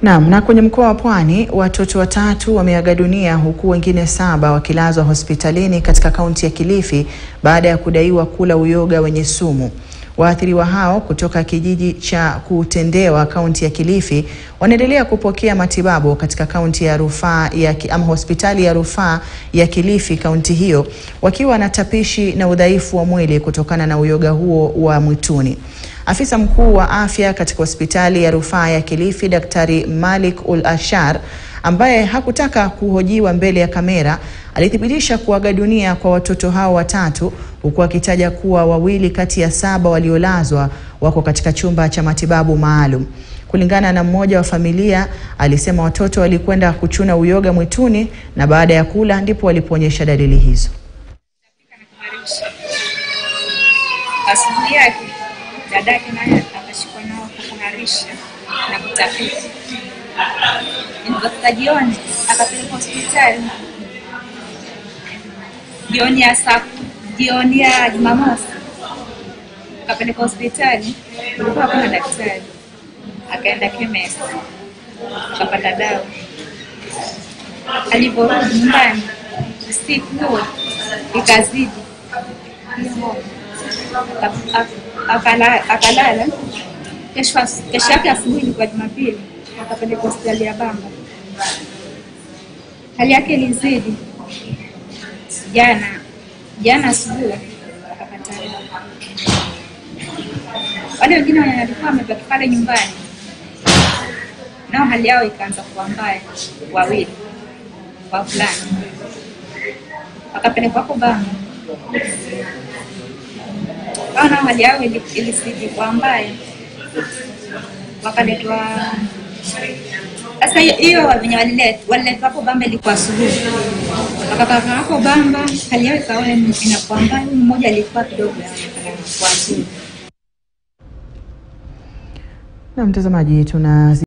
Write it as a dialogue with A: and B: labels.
A: Naam, na kwenye mkoa wa Pwani watoto watatu wameaga dunia huku wengine saba wakilazwa hospitalini katika kaunti ya Kilifi baada ya kudaiwa kula uyoga wenye sumu. Waathiriwa hao kutoka kijiji cha Kutendewa kaunti ya Kilifi wanaendelea kupokea matibabu katika kaunti ya rufaa ya ama hospitali ya rufaa ya Kilifi kaunti hiyo wakiwa na tapishi na udhaifu wa mwili kutokana na uyoga huo wa mwituni. Afisa mkuu wa afya katika hospitali ya rufaa ya Kilifi Daktari Malik Ul Ashar ambaye hakutaka kuhojiwa mbele ya kamera alithibitisha kuaga dunia kwa watoto hao watatu huku akitaja kuwa wawili kati ya saba waliolazwa wako katika chumba cha matibabu maalum. Kulingana na mmoja wa familia, alisema watoto walikwenda kuchuna uyoga mwituni na baada ya kula ndipo walipoonyesha dalili hizo.
B: Asubuhi yake dadake naye akashikwa nao kuharisha na kutapika. Ilipofika jioni akapelekwa hospitali. Jioni ya saa jioni ya Jumamosi akapelekwa hospitali, kulikuwa hakuna daktari. Akaenda chemist akapata dawa. Alivyorudi nyumbani usiku huo ikazidi hiyo akala- akalala. Kesho as- kesho yake asubuhi ilikuwa Jumapili, akapelekwa hospitali ya Bamba. Hali yake ilizidi. Jana jana asubuhi akapata wale wengine wenye walikuwa wamebaki pale nyumbani, nao hali yao ikaanza kuwa mbaya, wawili wavulana wakapelekwa hapo Bamba hao nao hali yao ili- ilizidi kuwa mbaya, wakaletwa. Sasa hiyo- hiyo wenye waliletwa waliletwa hapo Bamba ilikuwa asubuhi, wakakaa hapo Bamba, hali yao ikawa inakuwa mbaya. Huyu mmoja alikuwa kidogo anaonekana kuwa nzuri.
A: Na mtazamaji tuna